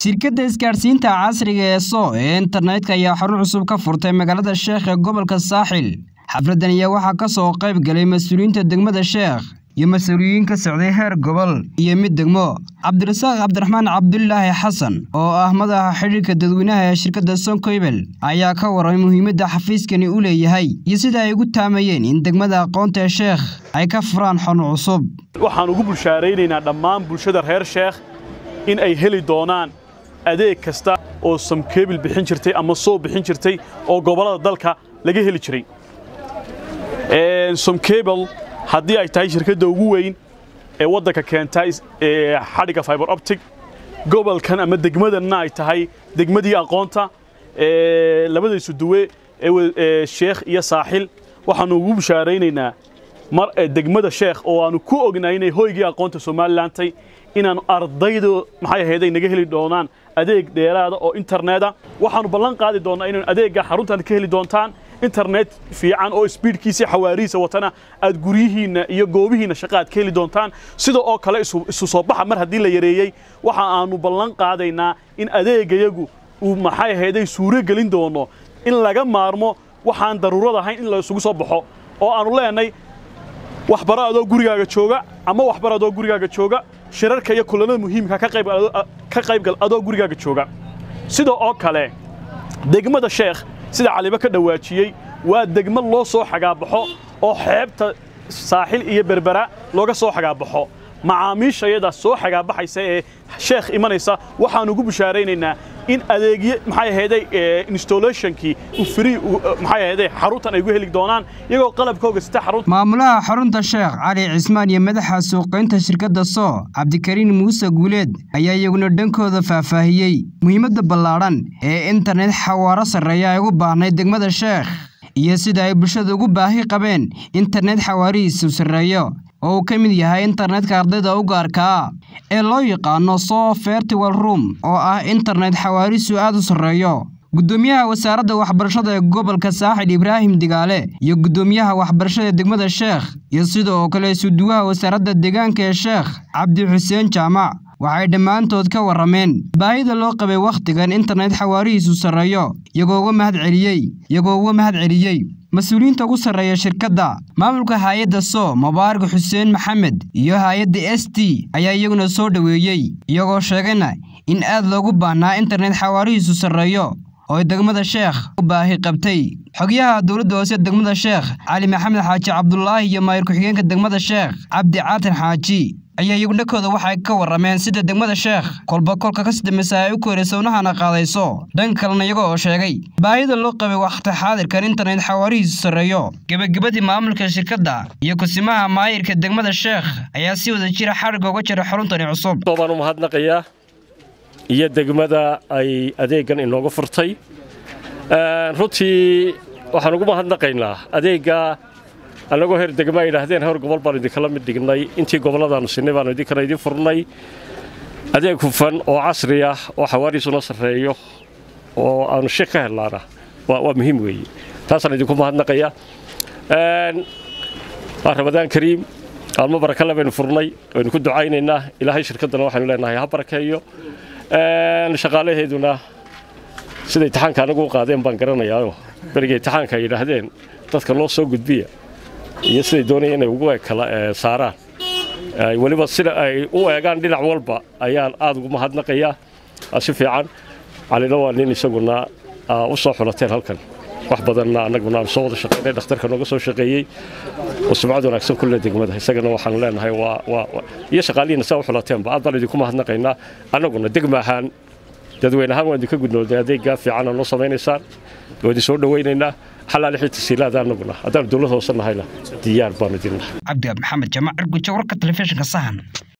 shirkadda isgaadhsiinta casriga ee soo ee internetka ayaa xarun cusub ka furtay magaalada sheekh ee gobolka saaxil xafladdan ayaa waxaa ka soo qayb galay mas-uuliyiinta degmada sheekh iyo mas-uuliyiin ka socday heer gobol iyo mid degmo cabdirasaaq cabdiraxmaan cabdulaahi xasan oo ah madaxa xidhiirka dadweynaha ee shirkadda sonkoybel ayaa ka warramay muhiimadda xafiiskani u leeyahay iyo sida ay ugu taamayeen in degmada aqoonta ee sheekh ay ka furaan xarun cusub waxaan ugu bulshaaraynaynaa dhammaan bulshada reer sheekh in ay heli doonaan adeeg kasta oo samkeebil bixin jirtay ama soo bixin jirtay oo gobollada dalka laga heli jiray somkebel haddii ay tahay shirkadda ugu weyn ee waddanka keenta xadhigga fiber optic gobolkan ama degmadanna ay tahay degmadii aqoonta labadaysu duwe ee sheekh iyo saaxil waxaannu ugu bushaaraynaynaa mar degmada sheekh oo aanu ku ognahay inay hoygii aqoonta somalilandtay inaannu ardaydu maxay ahayd ay naga heli doonaan adeeg dheeraada oo interneta waxaannu ballan qaadi doonnaa inaynu adeegga xaruntan ka heli doontaan internet fiican oo sbiidkiisii xawaarihiisa watana aad guryihiinna iyo goobihiinna shaqa aad ka heli doontaan sida oo kale isu soo baxa mar haddii la yareeyey waxa aannu ballan qaadaynaa in adeegayagu uu maxay ahayday suuro gelin doono in laga maarmo waxaan daruurad ahayn in la isugu soo baxo oo aannu leenay waxbaro adoo gurigaaga jooga ama waxbar adoo gurigaaga jooga shirarka iyo kulanada muhiimka ka qaybgal adoo gurigaaga jooga sida oo kale degmada sheekh sida caliba ka dhawaajiyey waa degmo loo soo xagaabaxo oo xeebta saaxil iyo berbera looga soo xagaabaxo macaamiishayada soo xagaabaxaysa ee sheekh imanaysa waxaannu ugu bushaaraynaynaa in adeegyo maxay ahayday installationkii free maxay ahayday xaruntan ay ugu heli doonaan iyagoo qalabkooga sita xarunta maamulaha xarunta sheekh cali cismaan iyo madaxa suuqaynta shirkadda soo cabdikariin muuse guuleed ayaa iyaguna dhankooda faahfaahiyey muhiimadda ballaadhan ee internet xawaaro sarreeya ay ugu baahnayd degmada sheekh iyo sida ay bulshada ugu baahi qabeen internet xawaarihiisu sarreeyo oo uu ka mid yahay internetka ardayda u gaarkaa ee loo yaqaano soo fertiwal room oo ah internet xawaarisu aad u sarreeyo guddoomiyaha wasaaradda waxbarashada ee gobolka saaxil ibraahim digaale iyo guddoomiyaha waxbarashada ee degmada sheekh iyo sida oo kale isuduwaha wasaaradda deegaanka ee sheekh cabdi xuseen jaamac waxay dhammaantood ka warrameen baahida loo qabay wakhtigan internet xawaarihiisu sarreeyo iyagoo uga mahad celiyey iyagoo uga mahad celiyey mas-uuliyiinta ugu sarreeya shirkadda maamulka haay-adda soo mubaarak xuseen maxamed iyo haay-adda s t ayaa iyaguna soo dhoweeyey iyagoo sheegayna in aad loogu baahnaa internet xawaarihiisu sarreeyo oo degmada sheekh u baahi qabtay xogyaha dowladda hoose degmada sheekh cali maxamed xaaji cabdulaahi iyo maayir ku-xigeenka degmada sheekh cabdi caatin xaaji ayaa iyagu dhankooda waxay ka warrameen sida degmada sheekh kolba kolka ka sidambaysa ay u kooraysa unahana qaadayso dhanka kalena iyago oo sheegay baahida loo qabay wakhti xaadirkan internet xawaarihiisu sarreeyo gebagabadii maamulka shirkadda iyo kusimaha maayirka degmada sheekh ayaa si wada jira xadhigga uga jira xaruntani cusub baan u mahadnaqayaa iyo degmada ay adeeggan inooga furtay runtii waxaan ugu mahadnaqaynaa adeegga annagoo heer degma ay yidhaahdeen heer gobol baanu idinkala mid dhignay intii gobolladaannu sinay baanu idinkana idin furnay adeeg hufan oo casri ah oo xawaariisuna sarreeyo oo aanu shik ka hellaana waa muhiim weeye taasaan idinku mahadnaqaya waa ramadaan kariim maalmo barakale baynu furnay waynu ku ducaynaynaa ilaahay shirkaddana waxaynu leenahay ha barakeeyo shaqaalaheeduna sida imtixaanka anagu u qaadeen baan garanayaayo beriga imtixaanka ay yidhaahdeen dadka loo soo gudbiya iyo siday doonaya inay ugu kala saaraan weliba sida ay u eegaan dhinac walba ayaan aad ugu mahadnaqayaa si fiican calina waa nin isaguna u soo xulateen halkan wax badanna annaguna aan soo wada shaqaynay dhakhtarka nooga soo shaqeeyey oo sumcad wanaagsan kulle degmada isagana waxaan leenahay waa iyo shaqaalihiina saa u xulateenba aad baan idinku mahadnaqaynaa annaguna degma ahaan dadweyne ahaan waan idinka gudnoodnay adeeggaa fiicanaa noo samaynaysaan waa idin soo dhowaynaynaa xalaali xii tasiilaada annaguna haddaanu dowlad hoose nahayna diyaar baanu idinnahay cabdi maxamed jamac arguja warka telefishinka sahan